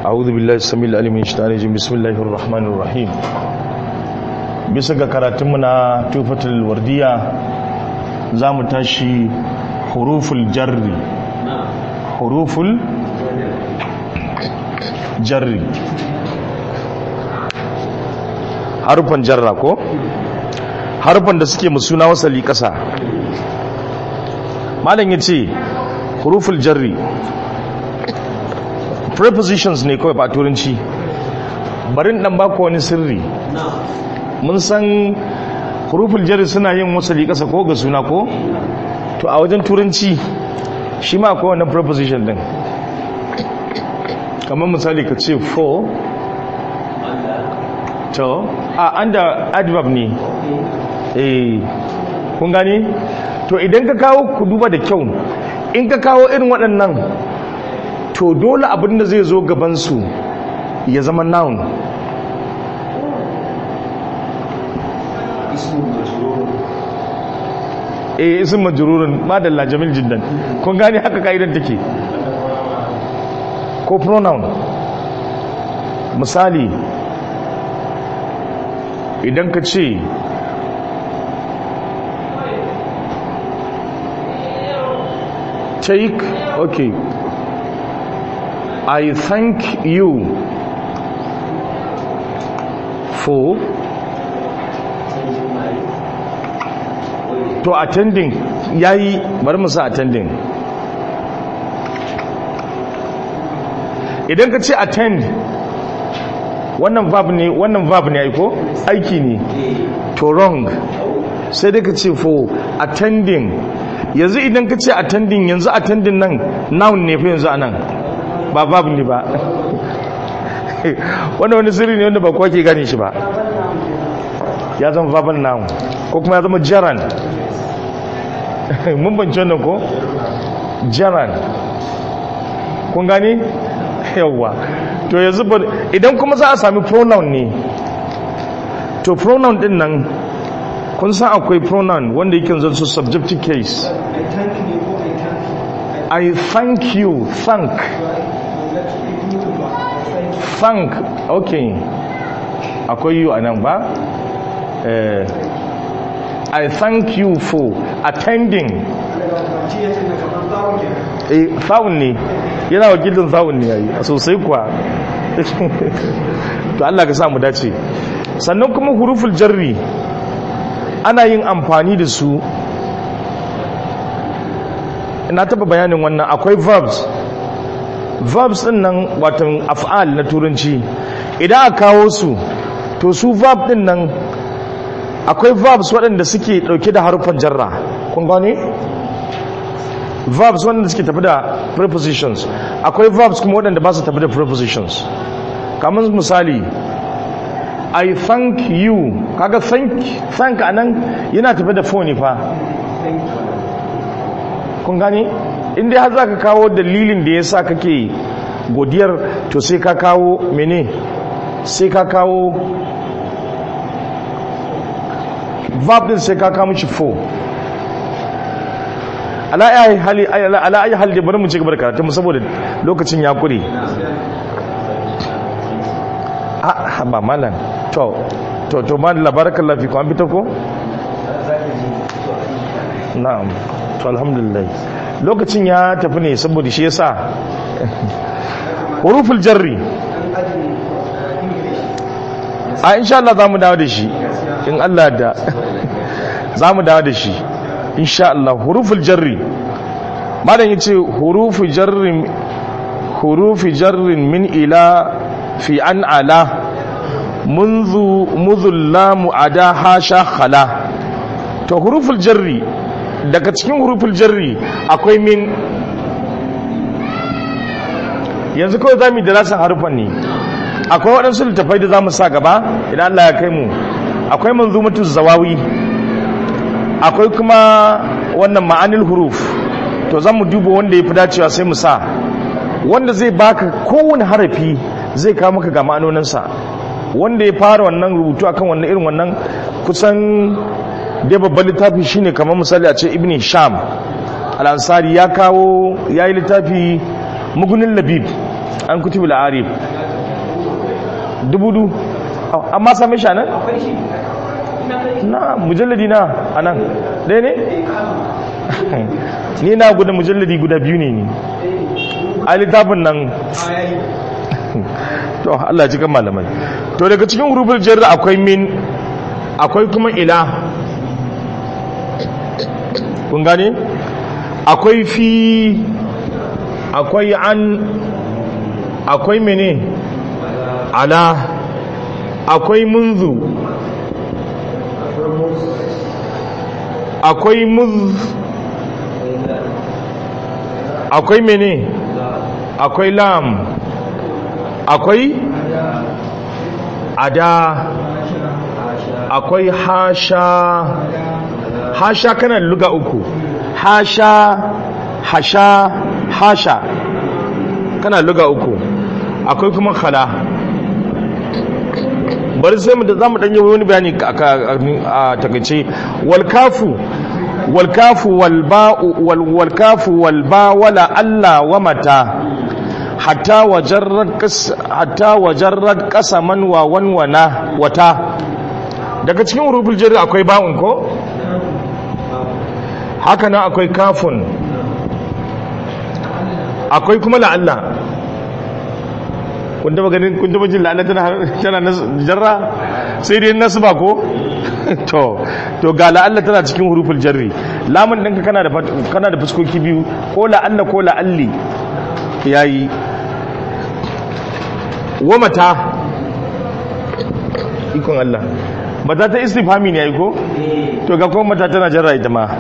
أعوذ بالله السميع العليم من الشيطان الرجيم بسم الله الرحمن الرحيم bisa ga karatunmu na tufatul wardiya za mu tashi huruful jarri huruful jarri harufan jarra ko harufan da suke musuna wasali kasa malam ya ce huruful jarri prepositions ne kawai ba turanci barin dan baka wani sirri mun san huruful jarri suna yin wasali kasa ko ga suna ko to a wajen turanci shi ma akwai wannan preposition din kamar misali ka ce for to a under adverb ne eh kun gani to idan ka kawo ku duba da kyau in ka kawo irin waɗannan to dole abin da zai zo gabansu ya zama noun eh isin majrurun madalla jamil jiddan kun gane haka kaidan take ko pronoun misali idan ka ce take okay i thank you for to attending yayi bari mu sa attending idan ka ce attend wannan verb ne wannan verb ne aiko aiki ne to wrong sai dai ka ce for attending yanzu idan ka ce attending yanzu attending nan noun ne fa yanzu anan ba verb ne ba wannan wani sirri ne wanda ba kowa ke gane shi ba ya zama verbal noun ko kuma ya zama jaran mun bance wannan ko jaran kun gane yawwa to yanzu idan kuma za a sami pronoun ne to pronoun din nan kun san akwai pronoun wanda yake zan su subjective case i thank you thank thank okay akwai you a nan ba uh, I thank you for attending eh sawun ne yana wakilin sawun ne yayi sosai kuwa to Allah ka sa mu dace sannan kuma huruful jarri ana yin amfani da su ina taba bayanin wannan akwai verbs verbs din nan watan af'al na turanci idan aka kawo su to su verb din nan akwai verbs waɗanda suke ɗauke da harufan jarra kun gane verbs waɗanda suke tafi da prepositions akwai verbs kuma waɗanda ba su tafi da prepositions kamar misali i thank you kaga thank thank anan yana tafi da phone fa kun gane inda har za ka kawo dalilin da ya sa kake godiyar to sai ka kawo mene sai ka kawo verb din sai ka kama shi fo ala ayi hali ala ayi hali bari mu ci gaba da karatu saboda lokacin ya kure a ba malam to to to ma labarakallahu fi ku an fitar ko na'am to alhamdulillah lokacin ya tafi ne saboda shi yasa huruful jarri a insha Allah za mu dawo da shi in Allah da za mu dawo da shi insha Allah huruful jarri malam yace hurufu jarrin hurufi jarrin min ila fi an ala منذ مذ اللام عدا حاشا خلا to huruful jarri daga cikin huruful jarri akwai min yanzu kawai za mu yi darasin harufan ne akwai waɗansu littafai da za mu sa gaba idan Allah ya kai mu akwai manzumatu zawawi akwai kuma wannan ma'anil huruf to za mu duba wanda ya fi dacewa sai mu sa wanda zai baka kowane harafi zai kawo maka ga ma'anoninsa wanda ya fara wannan rubutu akan wannan irin wannan kusan dai babban littafi shine kamar misali a ce ibn sham al-ansari ya kawo ya yi littafi mugunin labib an kutubul arif dubudu amma same shi nan na mujalladi na anan ɗaya ne ni na guda mujalladi guda biyu ne ni a littafin nan to Allah cikin malamai to daga cikin hurufin jarra akwai min akwai kuma ila kun gane akwai fi akwai an akwai mene ala akwai munzu akwai muz akwai mene akwai lam akwai ada akwai hasha hasha kana luga uku hasha hasha hasha kana luga uku akwai kuma khala bari sai mu da zamu dan yi wani bayani a takaice wal kafu wal kafu wal ba wal kafu wal ba wala alla wa mata hatta wajarrad qas hatta wajarrad qasaman wa wanwana wata daga cikin huruful jarri akwai ba'un ko haka nan akwai kafun akwai kuma la'alla kun taba ganin kun taba jin la'alla tana tana jarra sai dai nasba ko to to ga la'alla tana cikin huruful jarri lamun ɗinka kana da kana da fuskoki biyu ko la'alla ko la'alli yayi wa mata ikon Allah mata ta istifhami ne yayi ko to ga kuma mata tana jarra ita ma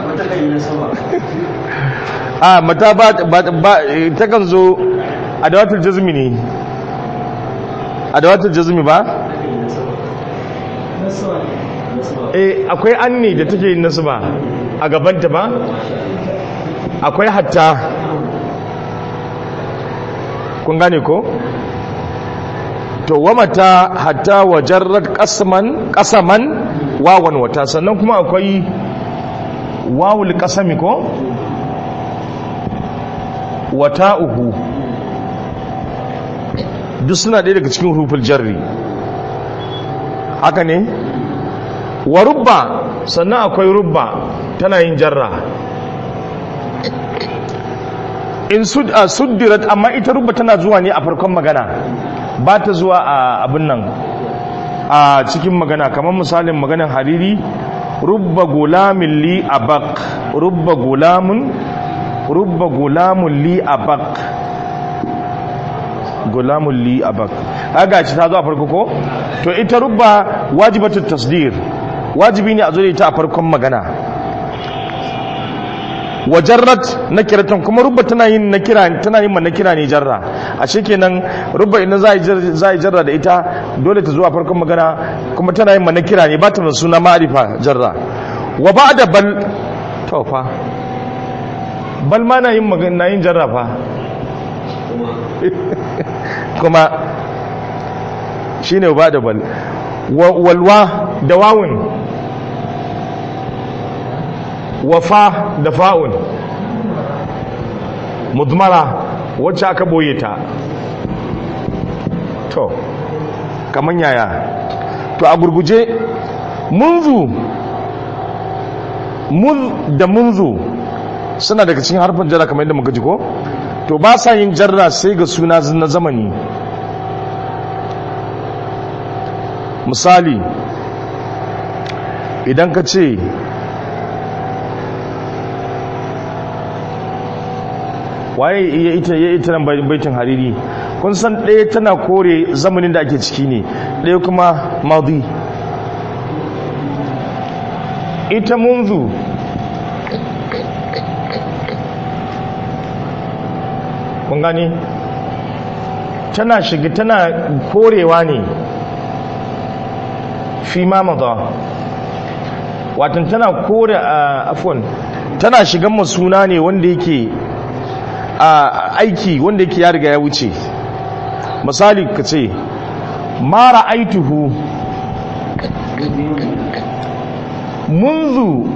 a mata ba ta kan zo a dawatul jazmi ne a dawatul jazmi ba eh akwai an ne da take yin nasba a gabanta ba akwai hatta kun gane ko to wa mata hatta wajarrat qasman qasaman wawan wata sannan kuma akwai wawul qasami ko wata uhu duk suna ɗaya daga cikin rufin jarri haka ne wa rubba sannan akwai rubba tana yin jarra in suddirat amma ita rubba tana zuwa ne a farkon magana ba ta zuwa a abin nan a cikin magana kamar misalin maganin hariri rubba gulamin li abak rubba gulamun rubba gulamun li abak gulamun li abak kaga ci ta zo a farko ko to ita rubba wajibatu tasdir wajibi ne a zo da ita a farkon magana wajarrat na kiratan kuma rubba tana yin na kira tana yin na kira ne jarra a kenan rubba idan za a yi jarra da ita dole ta zuwa farkon magana kuma tana yin na kira ne ba ta suna ma'arifa jarra wa ba da bal to fa bal ma na yin magana yin jarra fa kuma shine ba da bal walwa da wawun wafa da fa'un mudmara wacce aka boye ta to kaman yaya to a gurguje munzu muz da munzu suna daga cikin harfin jarra kamar yadda muka ji ko to ba sa yin jarra sai ga suna na zamani misali idan ka ce waye iya ita ya ita nan baitin hariri kun san ɗaya tana kore zamanin da ake ciki ne ɗaya kuma madi ita munzu kun gani tana shiga tana korewa ne fi mamada watan tana kore a afon tana shigan masuna ne wanda yake a aiki wanda yake ya riga ya wuce misali ka ce mara aituhu munzu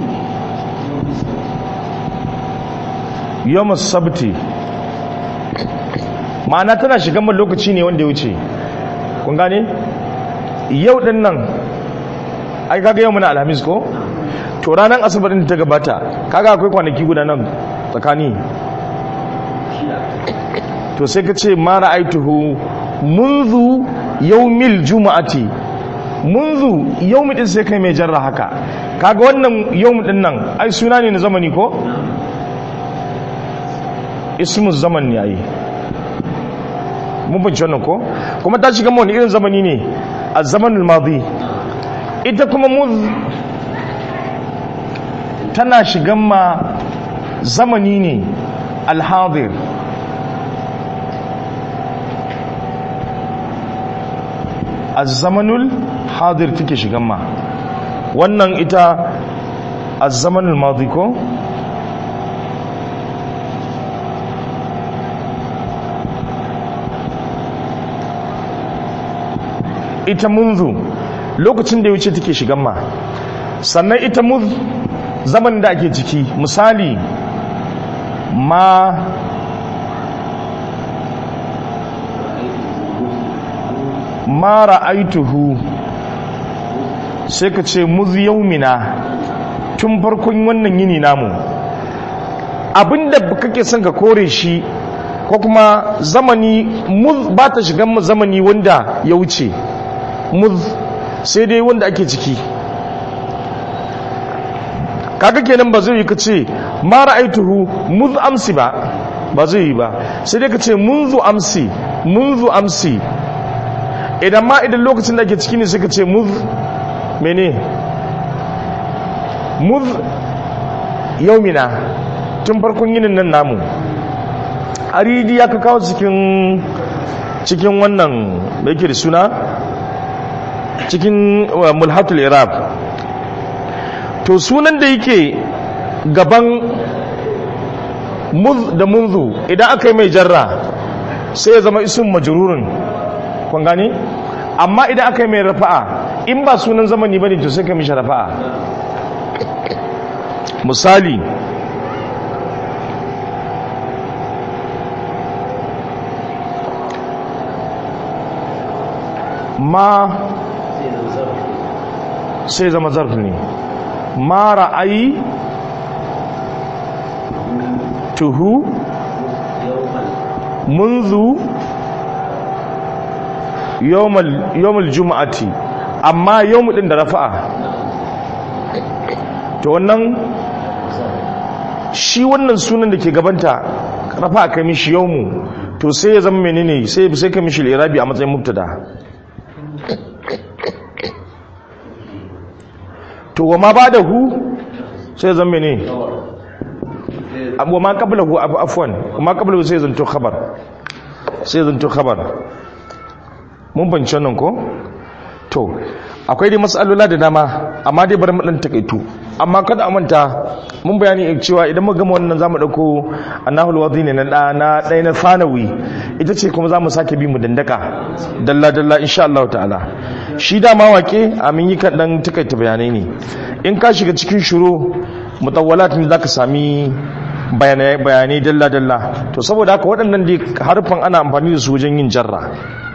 yawon sabti ma'ana tana shigan man lokaci ne wanda ya wuce kun gane yau din nan ai kaga yau muna alhamis ko to ranar asabar din ta gabata kaga akwai kwanaki guda nan tsakani to sai ka ce mara aituhu munzu yaumil juma'ati munzu yaumi din sai kai mai jarra haka kaga wannan yaumi din nan ai suna ne na zamani ko ismu zaman ne ai mun bince wannan ko kuma ta shiga wani irin zamani ne a zamanul madi ita kuma muz tana shigan ma zamani ne alhadir azzamanul hadir take shigan ma wannan ita azzamanul madi ko ita munzu lokacin da ya wuce take shigan ma sannan ita muz zaman da ake ciki misali ma ma ra'aituhu sai ka ce muz yaumina tun farkon wannan yini namu abinda kake son ka kore shi ko kuma zamani muz ba ta shigan mu zamani wanda ya wuce muz sai dai wanda ake ciki kaga kenan ba zai yi ka ce ma ra'aituhu muz amsi ba ba zai yi ba sai dai ka ce munzu amsi munzu amsi idan ma idan lokacin da ake ciki ne sai ka ce muz mene muz yaumina tun farkon yinin nan namu aridi ya ka kawo cikin cikin wannan da yake da suna cikin mulhatul iraq to sunan da yake gaban muz da munzu idan aka yi mai jarra sai ya zama isun majururin kun gani amma idan aka yi mai rafa'a in ba sunan zamani ba ne to sai ka mishi rafa'a misali ma sai zama zarf ne ma ra'ayi tuhu munzu yawmal juma'ati amma yawmu din da rafa'a to wannan shi wannan sunan da ke gabanta rafa'a kai mishi yawmu to sai ya zama menene sai sai kai mishi irabi a matsayin mubtada to wa ma ba'dahu sai zama menene wa ma qablahu afwan wa ma qablahu sai zanto khabar sai zanto khabar mun banci wannan ko to akwai dai matsalola da dama amma dai bari mu dan takaitu amma kada a manta mun bayani cewa idan mu gama wannan zamu dauko annahul wadi ne na da na dai na fanawi ita ce kuma zamu sake bi mu dandaka dalla dalla insha Allah ta'ala shi da ma wake amin yi kan dan takaita bayanai ne in ka shiga cikin shuru mutawwalat ne zaka sami bayanai bayanai dalla dalla to saboda haka waɗannan dai harfan ana amfani da su wajen yin jarra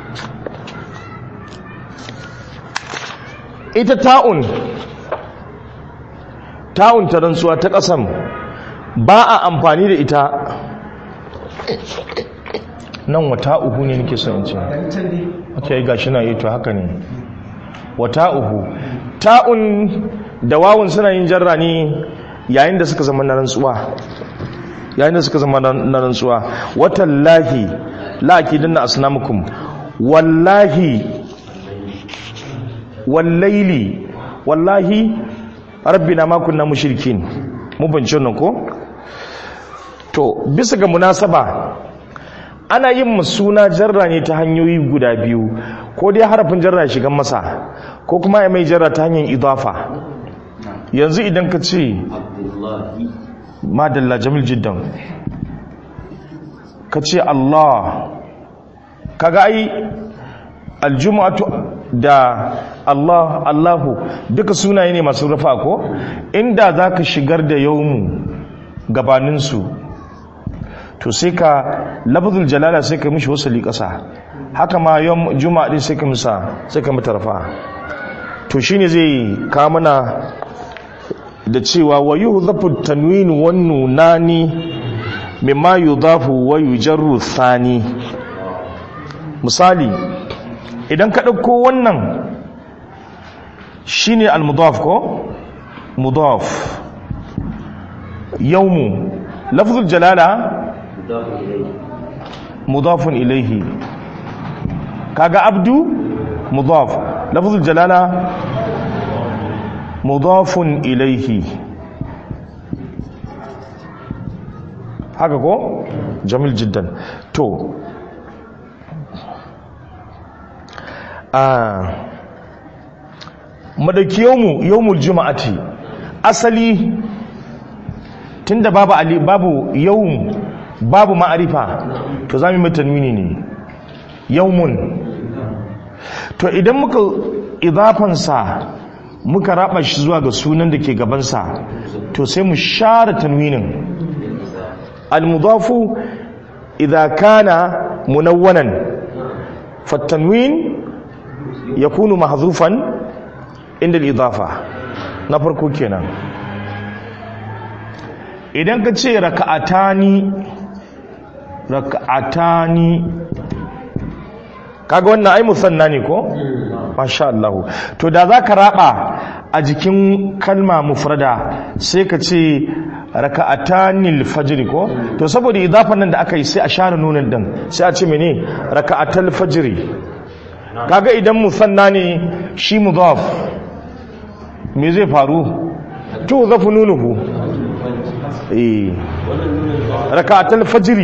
ita ta'un ta'un ta rantsuwa ta ƙasan ba a amfani da ita nan wata uhu ne nake son ce ake ga shi na yi to haka ne wata uhu ta'un da wawun suna yin jarra ne yayin da suka zama na rantsuwa yayin da suka zama na rantsuwa watallahi la akidanna asnamukum wallahi wallaili wallahi rabbina ma kunna mushrikin mu bance nan ko to bisa ga munasaba ana yin suna jarra ne ta hanyoyi guda biyu ko dai harafin jarra shigan masa ko kuma ya mai jarra ta hanyar idafa yanzu idan ka ce madalla jamil jiddan ka ce Allah kaga ai aljum'atu da Allah Allahu duka sunaye ne masu rufa ko inda zaka shigar da yawmu gabaninsu to sai ka lafzul jalala sai ka mishi wasali ƙasa haka ma yawm juma'a din sai ka misa sai ka mata rafa to shine zai ka mana da cewa wa yuhdhafu tanwin wan nunani mimma yudhafu wa yujarru thani misali idan ka ɗauko wannan shine al-mudaf ko mudaf yawmu lafzul jalala mudafun ilaihi kaga abdu mudaf lafzul jalala mudafun ilaihi haka ko jamil jiddan to a madaki yawmu yawmul juma'ati asali tunda babu ali babu yawm babu ma'arifa to zamu yi tanwini ne yawmun to idan muka idafansa muka raba shi zuwa ga sunan da ke gabansa to sai mu share tanwinin al-mudafu idza kana munawwanan fatanwin yakunu mahzufan inda al-idafa na farko kenan idan ka ce raka'atani raka'atani kaga wannan ai musanna ne ko masha Allah to da zaka raba a jikin kalma mufrada sai ka ce raka'atanil fajr ko to saboda idafan nan da aka yi sai a share nunin din sai a ce mene raka'atal fajr kaga idan musanna ne shi mudaf me zai faru to zafu nunuhu eh raka'atal fajr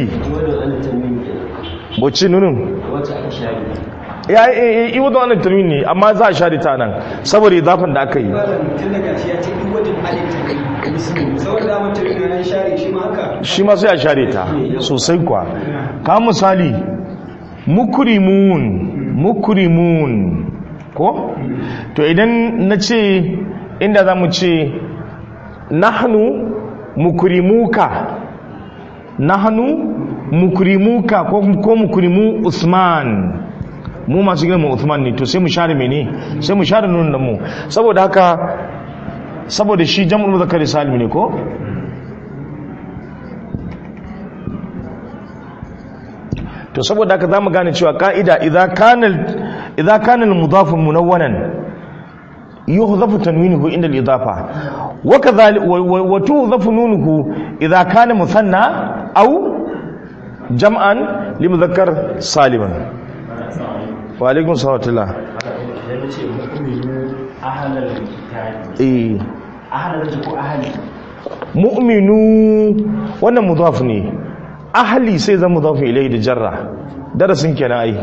bocci nunin ya yi wadda wannan turmin ne amma za a share ta nan saboda idafan da aka yi shi ma sai a share ta sosai kwa ka misali mukrimun mukrimun ko to idan na ce inda za mu ce nahnu mukrimuka nahnu mukrimuka ko mukrimu usman mu masu girma Uthman ne to sai mu share mene sai mu share nunin mu saboda haka saboda shi jam'ul muzakkar salim ne ko to saboda haka zamu gane cewa ka'ida idza kana idza kana al-mudaf munawwanan yuhdhafu tanwinuhu inda al-idafa wa kadhalika wa tuhdhafu nunuhu idza kana muthanna aw jam'an li muzakkar saliman wa alaikun salatullah mu'minu wannan mudaf ne ahli sai zan mudaf ilai da jarra darasin kenan ai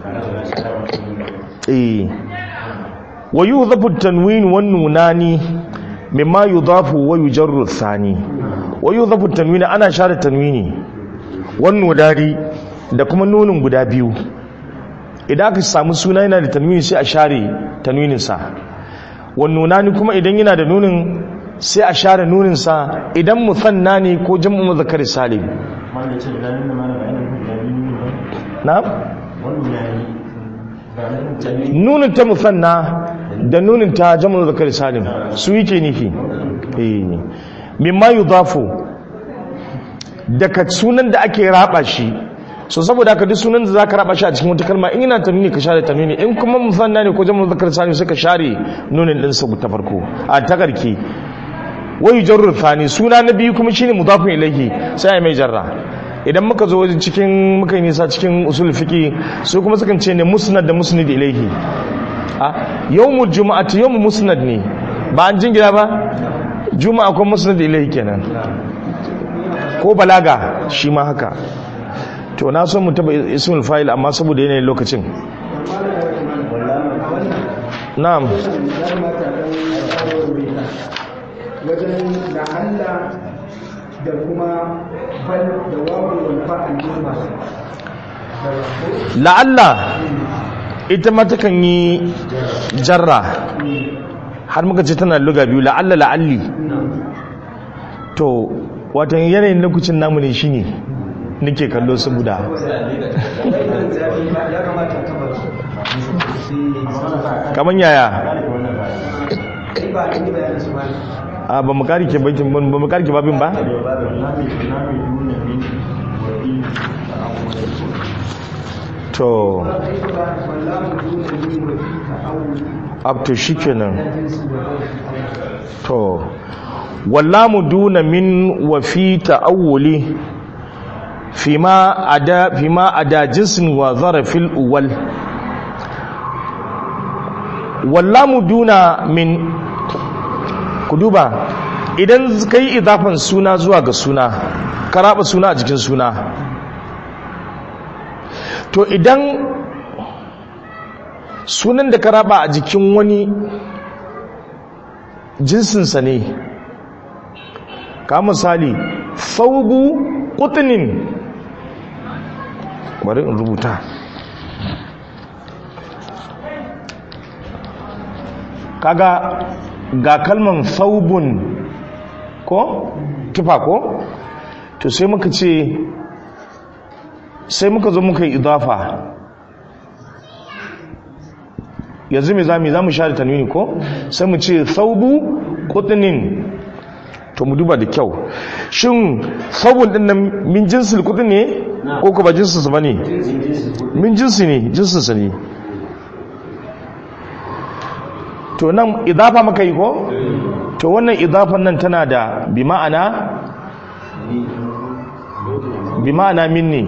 eh wa yudhafu tanwin wan nunani mimma yudhafu wa yujarru thani wa yudhafu tanwin ana share tanwini wan nudari da kuma nunin guda biyu idan aka samu suna yana da tanwini sai a share tanwininsa wannuna ni kuma idan yana da nunin sai a share nuninsa idan musanna ne ko jam'u muzakkar salim na nunin ta musanna da nunin ta jam'u muzakkar salim su yake nufi eh mimma yudafu daga sunan da ake raba shi so saboda haka duk sunan da za ka raba shi a cikin wata kalma in yana tanuni ka share tanuni in kuma musanna ne ko jamu zakar sani sai ka share nunin din sa ta farko a takarki wai jarrur thani suna na biyu kuma shine mudafun ilayhi sai ai mai jarra idan muka zo wajen cikin muka yi nisa cikin usul fiqi su kuma sukan ce ne musnad da musnad ilayhi a yawmul jumu'ati yawmul musnad ne ba an jingina ba juma'a ko musnad ilayhi kenan ko balaga shi ma haka to na son mu taba ismul fa'il amma saboda yanayin lokacin na'am wajen la'alla da kuma bal da wawu wal fa'al masu la'alla ita ma takan yi jarra har muka ce tana luga biyu la'alla la'alli to watan yanayin lokacin namu ne shine nake kallo saboda ya kamata ka bar kaman yaya kai ba ni bayanin su ba a ba mu karike baitin ba ba mu karike babin ba to wallahu duna ni wa fi ta'awuli up to shikenan jinsi wa to wallamu duna min wa fi ta'awuli fima ada fima ada jinsin wa zarafil uwal wallamu duna min ku duba idan kai idafan suna zuwa ga suna ka raba suna a jikin suna to idan sunan da ka raba a jikin wani jinsinsa ne ka misali faubu kutunin bari in rubuta kaga ga kalman faubun ko kifa ko to sai muka ce sai muka zo muka yi idafa yanzu mai zami za mu sha da tanwini ko sai mu ce saubu kutunin to mu duba da kyau shin saubun din nan min jinsil kudin ne ko ko ba jinsinsa ba ne min jinsi ne jinsinsa ne to nan idafa maka yi ko to wannan idafan nan tana da bi ma'ana bi ma'ana min ne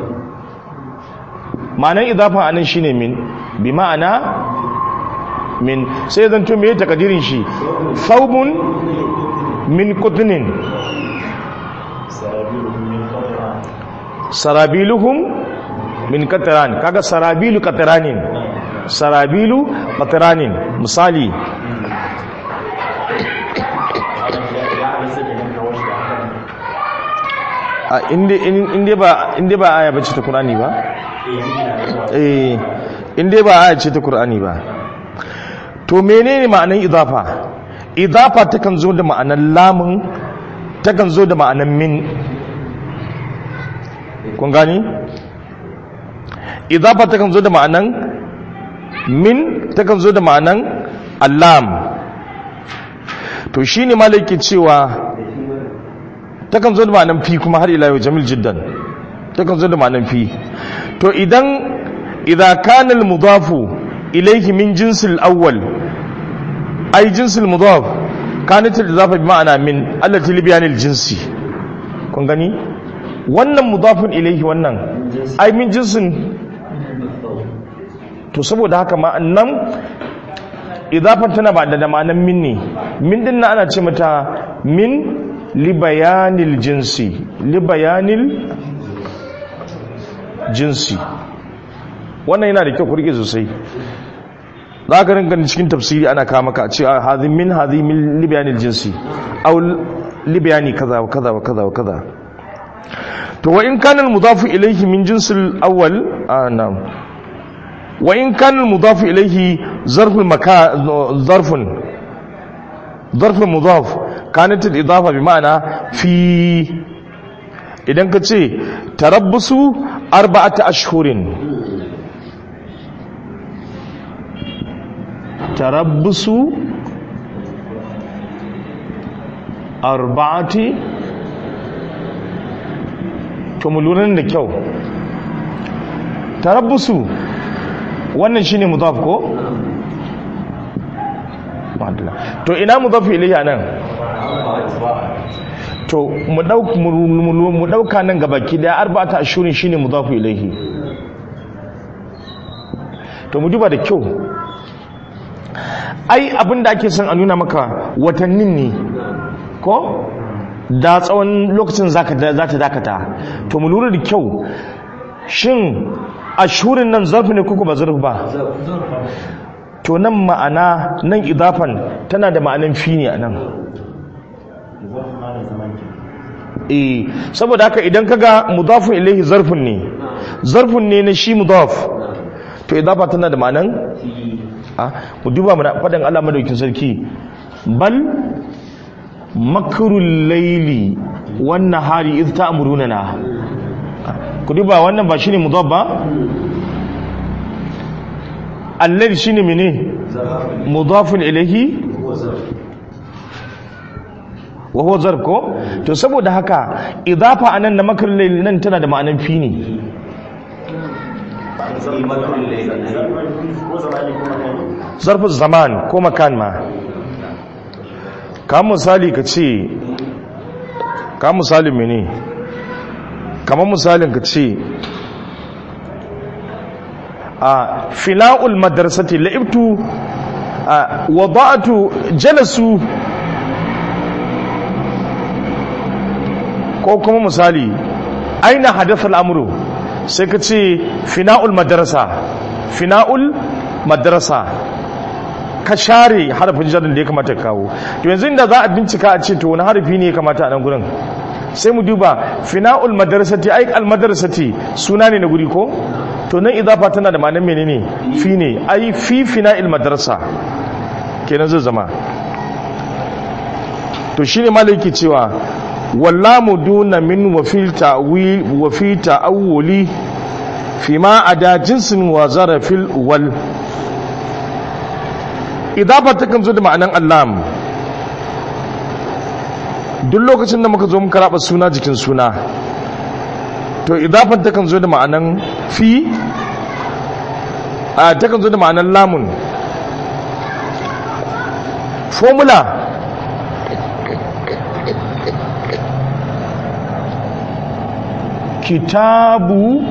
ma'anar idafa anan shine min bi ma'ana min sai zan to meye takadirin shi thawbun min qutnin sarabiluhum min qatran kaga sarabilu qatranin sarabilu qatranin misali a inde inde ba inde ba aya bace ta qur'ani ba eh inde ba aya ce ta qur'ani ba to menene ma'anar idafa idafa takan zo da ma'anar lamun takan zo da ma'anar min kun gani idafa takan zo da ma'anar min takan zo da ma'anar allam to shine malaki cewa takan zo da ma'anar fi kuma har ila yau jamil jiddan takan zo da ma'anar fi to idan idza kana al-mudafu ilayhi min jinsil awwal ay jinsil mudaf kanat al-idafa bi ma'ana min allati li bayan al-jinsi kun gani wannan mudafun ilayhi wannan ay min jinsin to saboda haka ma'annan idafan tana ba da ma'anan min ne min din ana ce mata min li bayanil jinsi li bayanil jinsi wannan yana da kyau kurge sosai za ka rinka cikin tafsiri ana kama maka a ce hazi min hazi min libayanil jinsi aw libayani kaza wa kaza wa kaza wa kaza to wa in kana al-mudafu ilayhi min jinsil awwal na'am wa in kana al-mudafu ilayhi zarful makan zarfun zarful mudaf kanat al-idafa bi ma'ana fi idan ka ce tarabbusu arba'ata ashhurin tarabbusu arba'ati to mu lura da kyau tarabbusu wannan shine mudaf ko to ina mudaf ilayhi anan to mu dauka mu dauka nan gabaki daya arba'ata ashurin shine mudaf ilayhi to mu duba da kyau ai abinda ake son a nuna maka watannin ne ko da tsawon lokacin za ta dakata to mu lura da kyau shin ashurin nan zarfi ne kuku ba zarfi ba to nan ma'ana nan idafan tana da ma'anan fi ne a nan eh saboda haka idan kaga mudafun ilaihi zarfin ne zarfin ne na shi mudaf to idafa tana da ma'anan mu duba mana faɗin Allah madaukin sarki bal makrul laili wan nahari iz ta'muruna ku duba wannan ba shine mudaf ba alladhi shine mene mudafun ilayhi wa huwa zarf ko to saboda haka idafa anan na makar layl nan tana da ma'anan fi ne zarfin zaman ko makan ma ka misali ka ce ka misali mene kamar misalin ka ce a fina'ul madrasati la'ibtu a wada'atu jalasu ko kuma misali aina hadatha al'amuru sai ka ce fina'ul madrasa fina'ul madrasa ka share harafin jarin da ya kamata kawo to yanzu inda za a bincika a ce to wani harafi ne ya kamata a nan gurin sai mu duba fina'ul madrasati ai al madrasati suna ne na guri ko to nan idafa tana da ma'anar menene fi ne ai fi fina'il madrasa kenan zai zama to shine malai yake cewa wallamu duna min wa fil ta'wil wa fi ta'awuli fi ma ada jinsin wa zarafil wal idafa takan zo da ma'anan allam duk lokacin da muka zo muka raba suna jikin suna to idafan takan zo da ma'anan fi a takan zo da ma'anan lamun formula kitabu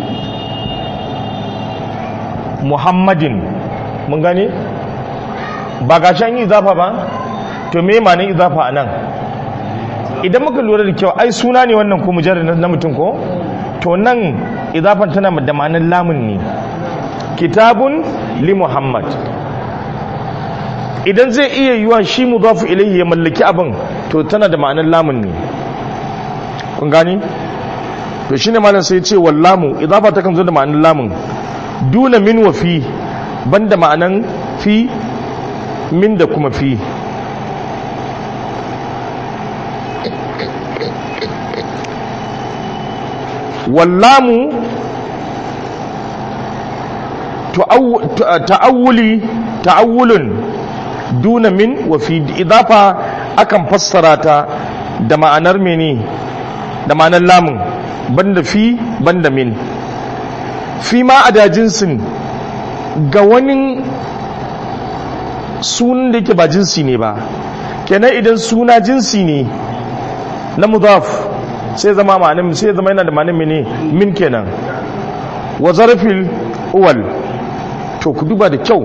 muhammadin mun gane ba ga can yi izafa ba to me ma ne izafa a nan idan muka lura da kyau ai suna ne wannan ko mujarrar na mutum ko to nan izafan tana da ma'anar lamun ne kitabun li muhammad idan zai iya yiwa shi mudafu ilayhi ya mallaki abin to tana da ma'anar lamun ne kun gani to shine malam sai ya ce wallamu idafa ta kan zo da ma'anar lamun duna min wa fi banda ma'anan fi min da kuma fi wallamu ta'awuli ta'awulun duna min wa fi idafa akan fassara ta da ma'anar mene da ma'anar lamun banda fi banda min fi ma a dajinsin ga wani sunan da yake ba jinsi ne ba kenan idan suna jinsi ne na mudaf sai zama ma'anin sai zama yana da ma'anin mene min kenan wa zarfil uwal to ku duba da kyau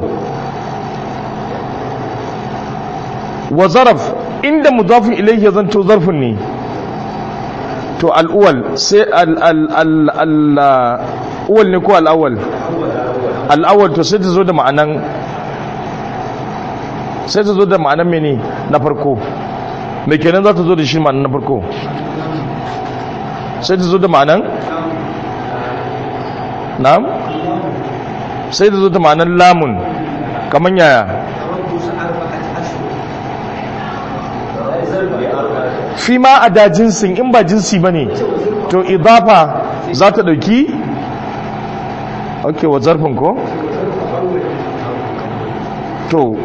wa zaraf inda mudafin ilayhi zanto zarfin ne to al'uwal sai al'uwal ne ko al'awal al'awal to sai ta zo da ma'anan sai ta zo da ma'anan mene na farko mai kenan za ta zo da shi ma'anan na farko sai ta zo da ma'anan na'am sai ta zo da ma'anan lamun kamar yaya fi ma a da jinsin in ba jinsi ba ne to idafa za ta ɗauki ok wa zarfin ko to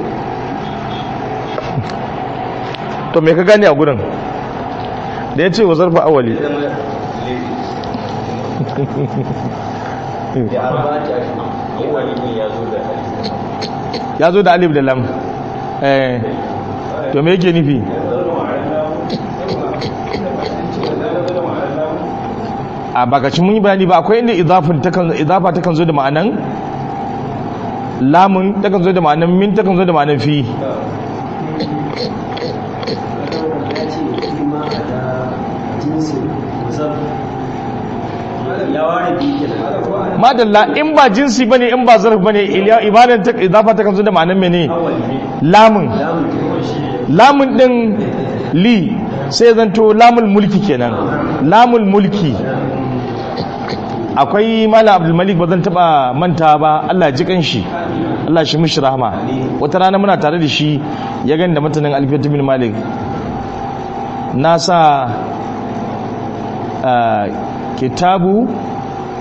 to me ka gani a gudun da ya ce wa zarfin awali ya zo da alif da lam eh to me yake nufi a bakacin mun yi bayani ba akwai inda idafa takan zo da ma'anan lamun takan zo da ma'anan min takan zo da ma'anan fi madalla in ba jinsi bane in ba zarf bane ibadan ta idafa takan zo da ma'anan mene lamun lamun din li sai zanto lamul mulki kenan lamul mulki akwai malam abdulmalik ba zan taba manta ba allah ji kanshi allah shi mishi rahama wata rana muna tare da shi ya gani da matanin alfiyatu bin malik na sa kitabu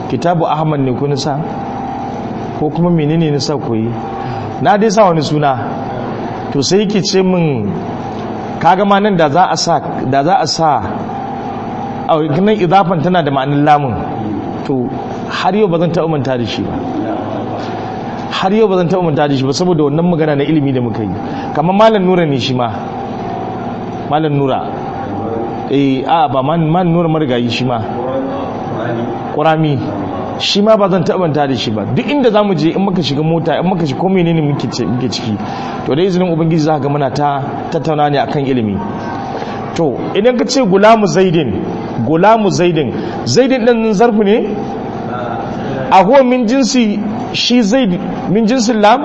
kitabu ahmad ne ko nisa ko kuma menene nisa koyi na dai sa wani suna to sai yake ce min kaga ma nan da za a sa da za a sa a nan idafan tana da ma'anin lamun to har yau ba zan taɓa manta da shi ba har yau ba zan taɓa manta da shi ba saboda wannan magana na ilimi da muka yi kamar malam nura ne shi ma malam nura eh a ba malam nura marigayi shi ma ƙurami shi ma ba zan taɓa manta da shi ba duk inda za mu je in muka shiga mota in muka shiga komai ne muke ciki to da izinin ubangiji za ga muna ta tattauna ne akan ilimi to idan ka ce gulamu zaidin gulamu zaidin zaidin ɗin zarfu ne a huwa min jinsi shi zaid min jinsin lam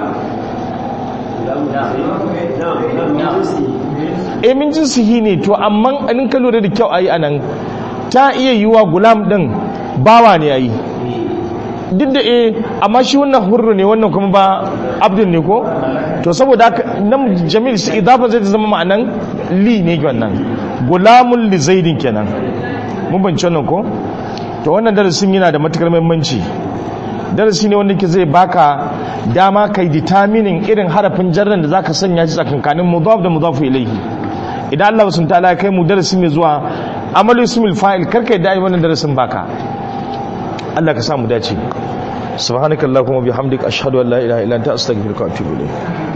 e min jinsi hi ne to amma in ka lura da kyau ayi anan ta iya yiwa gulam ɗin bawa ne yayi duk da e amma shi wannan hurru ne wannan kuma ba abdul ne ko to saboda haka nan jamil shi idafa zai zama ma'anan li ne wannan gulamun li zaidin kenan mun bance wannan ko to wannan darasin yana da matukar muhimmanci darasi ne wanda ke zai baka dama kai determining irin harafin jarran da zaka sanya shi tsakankanin mudaf da mudaf ilayhi idan Allah subhanahu ta'ala ya kai mu darasi mai zuwa amalu ismil fa'il karka da ai wannan darasin baka Allah ka sa mu dace subhanakallahumma bihamdika ashhadu an la ilaha illa anta astaghfiruka wa atubu ilayk